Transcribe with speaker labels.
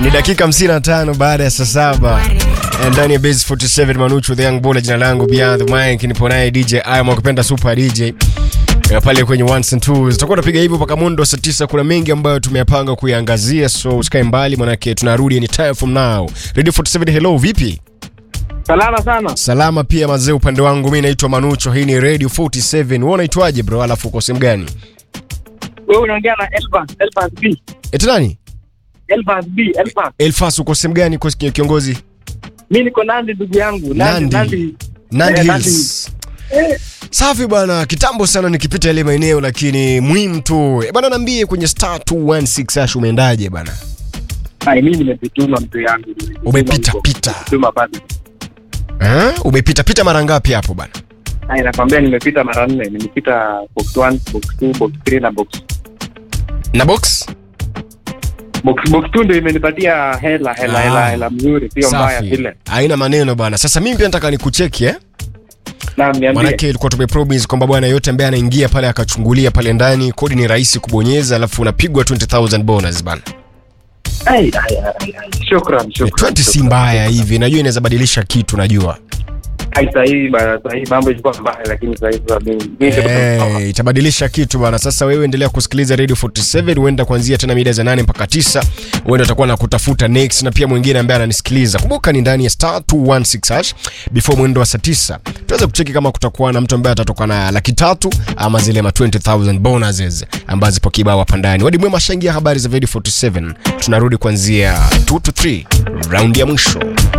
Speaker 1: Ni dakika 55 baada ya saa saba ndani ya Base 47 Manuchu the Young Baller, jina langu Beyond the Mic, nipo naye DJ Ayam akipenda Super DJ Ya pale kwenye ones and twos. Tutakuwa tunapiga hivyo mpaka mundo saa tisa. Kuna mengi ambayo tumeyapanga kuiangazia, so usikae mbali, manake tunarudi anytime from now. Radio 47, hello, vipi?
Speaker 2: Salama sana.
Speaker 1: Salama pia mazee, upande wangu mimi naitwa Manucho, hii ni Radio 47. Wewe unaitwaje bro? Alafu uko sehemu gani?
Speaker 2: Wewe unaongea na Elfas, Elfas B.
Speaker 1: Eti nani?
Speaker 2: Elfas B, Elfas.
Speaker 1: Elfas, uko sehemu gani kwa kiongozi?
Speaker 2: Mimi niko Nandi ndugu yangu.
Speaker 1: Nandi.
Speaker 2: Nandi.
Speaker 1: Nandi
Speaker 2: Eh,
Speaker 1: Hills.
Speaker 2: Eh,
Speaker 1: Safi bwana, kitambo sana nikipita ile maeneo, lakini muhimu tu Eh, bwana, niambie kwenye star 216 hash umeendaje bwana?
Speaker 2: ai mimi nimepituma mtu yangu.
Speaker 1: Umepita pita.
Speaker 2: Tuma bado.
Speaker 1: Eh? Umepita pita mara ngapi hapo bwana?
Speaker 2: Ai nakwambia nimepita mara nne. Nimepita box 1, box 2, box 3 na box.
Speaker 1: Na box?
Speaker 2: Box box 2 ndio imenipatia hela hela
Speaker 1: Ah.
Speaker 2: hela hela mzuri, sio mbaya
Speaker 1: Safi.
Speaker 2: vile.
Speaker 1: Haina maneno bwana. Sasa mimi pia nataka nikucheki eh?
Speaker 2: Na niambie.
Speaker 1: Maanake ilikuwa tumepromise kwamba bwana yote ambaye anaingia pale akachungulia pale ndani, kodi ni rahisi kubonyeza, alafu unapigwa 20000 bonus bana.
Speaker 2: Ai ai ai. ai. Shukran,
Speaker 1: Ni
Speaker 2: shukran.
Speaker 1: 20 si
Speaker 2: shukran.
Speaker 1: mbaya hivi, najua inaweza badilisha kitu, najua
Speaker 2: Ai sasa hivi bana, sasa hivi mambo ilikuwa mbaya lakini sasa hivi sasa mimi mimi ndio
Speaker 1: Eh, itabadilisha kitu bana. Sasa wewe endelea kusikiliza Radio 47, huenda kuanzia tena mida za 8 mpaka 9, huenda utakuwa na kutafuta next, na pia mwingine ambaye ananisikiliza. Kumbuka ni ndani ya star 216 hash before mwendo wa saa 9. Tuweze kucheki kama kutakuwa na mtu ambaye atatoka na laki tatu ama zile ma 20000 bonuses ambazo zipo kibao hapa ndani. Wadi mwema shangia habari za Radio 47. Tunarudi kuanzia 2 to 3 round ya mwisho.